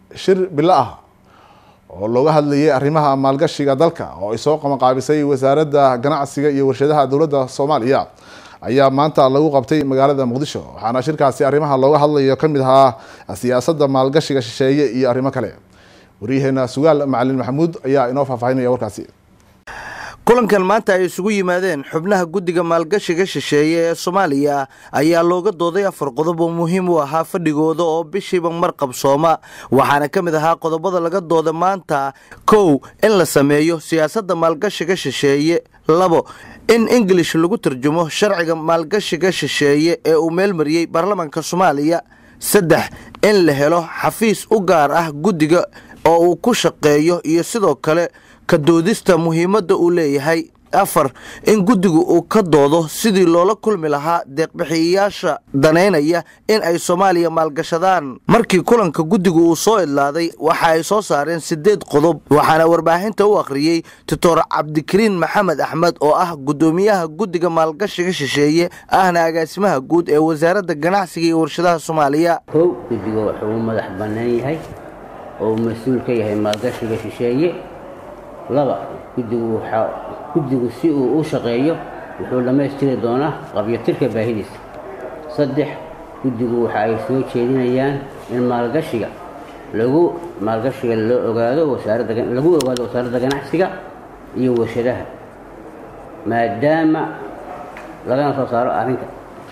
shir bilo ah oo looga hadlayay arrimaha maalgashiga dalka oo ay soo qabanqaabisay wasaaradda ganacsiga iyo warshadaha dowladda soomaaliya ayaa maanta lagu qabtay magaalada muqdisho waxaana shirkaasi arrimaha looga hadlayo ka mid ahaa siyaasadda maalgashiga shisheeye iyo arrimo kale waryaheena sugaal macalin maxamuud ayaa inoo faahfaahinaya warkaasi kulankan maanta ay isugu yimaadeen xubnaha guddiga maalgashiga shisheeye ee soomaaliya ayaa looga dooday afar qodob oo muhiim u ahaa fadhigooda oo bishiiba mar qabsooma waxaana ka mid ahaa qodobada laga dooda maanta kow in la sameeyo siyaasadda maalgashiga shisheeye labo in ingilish lagu tarjumo sharciga maalgashiga shisheeye ee uu meelmariyey baarlamaanka soomaaliya saddex in la helo xafiis u gaar ah guddiga oo uu ku shaqeeyo iyo sidoo kale ka doodista muhiimadda uu leeyahay afar in guddigu uu ka doodo sidii loola kulmi lahaa deeqbixiyayaasha danaynaya in ay soomaaliya maalgashadaan markii kulanka guddigu uu soo idlaaday waxa ay soo saareen siddeed qodob waxaana warbaahinta u akhriyey doctor cabdikariin maxamed axmed oo ah guddoomiyaha guddiga maalgashiga shisheeye ahna agaasimaha guud ee wasaaradda ganacsiga iyo warshadaha soomaaliya kow guddiga wuxuu u madax bannaan yahay oo uu mas-uul ka yahay maalgashiga shisheeye laba guddigu waxaa guddigu si uu u shaqeeyo wuxuu dhammaystiri doonaa qabyatirka baahidiisa saddex guddigu waxa ay soo jeedinayaan in maalgashiga lagu maalgashiga loo ogaado wasaaradda lagu ogaado wasaaradda ganacsiga iyo warshadaha maadaama lagana soo saaro arrinka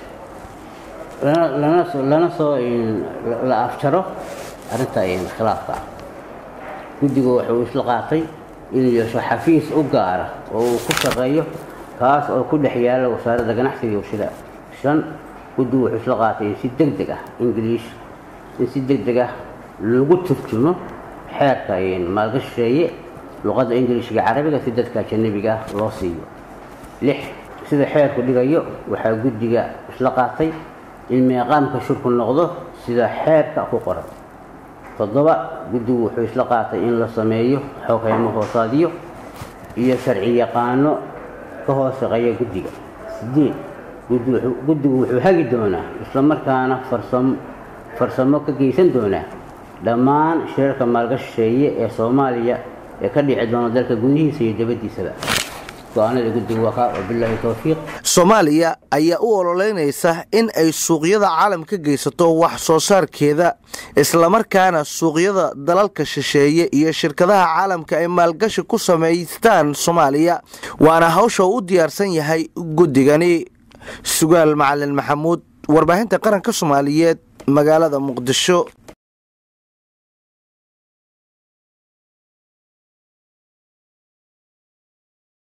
lana lana soo la afjaro arrinta khilaafka ah guddigu wuxuu isla qaatay inuu yeesho xafiis u gaara oo uu ku shaqeeyo kaas oo ku dhex yaala wasaaradda ganacsiga iyo warshadaha shan guddigu wuxuu isla qaatay in si deg deg ah ingiliish in si deg deg ah lagu turjumo xeerka maalgasheeye luqadda ingiliishga carabiga si dadka ajanabiga ah loo siiyo lix sida xeerku dhigayo waxaa guddiga isla qaatay in meeqaamka shurku noqdo sida xeerka ku qoran toddoba guddigu wuxuu isla qaatay in la sameeyo xogeymo hoosaadyo iyo sharci yaqaano ka hoos shaqeeya guddiga sideed guddigu wuxuu hagi doonaa islamarkaana farsamo ka geysan doonaa dhammaan shirarka maalgasheeye ee soomaaliya ee ka dhici doona dalka gudihiisa iyo dabadiisaba soomaaliya ayaa u ololeynaysa in ay suuqyada caalam ka geysato wax soo saarkeeda islamarkaana suuqyada dalalka shisheeye iyo shirkadaha caalamka ay maalgashi ku samaystaan soomaaliya waana hawsha uu u diyaarsan yahay guddigani sugaal macalin maxamuud warbaahinta qaranka soomaaliyeed magaalada muqdisho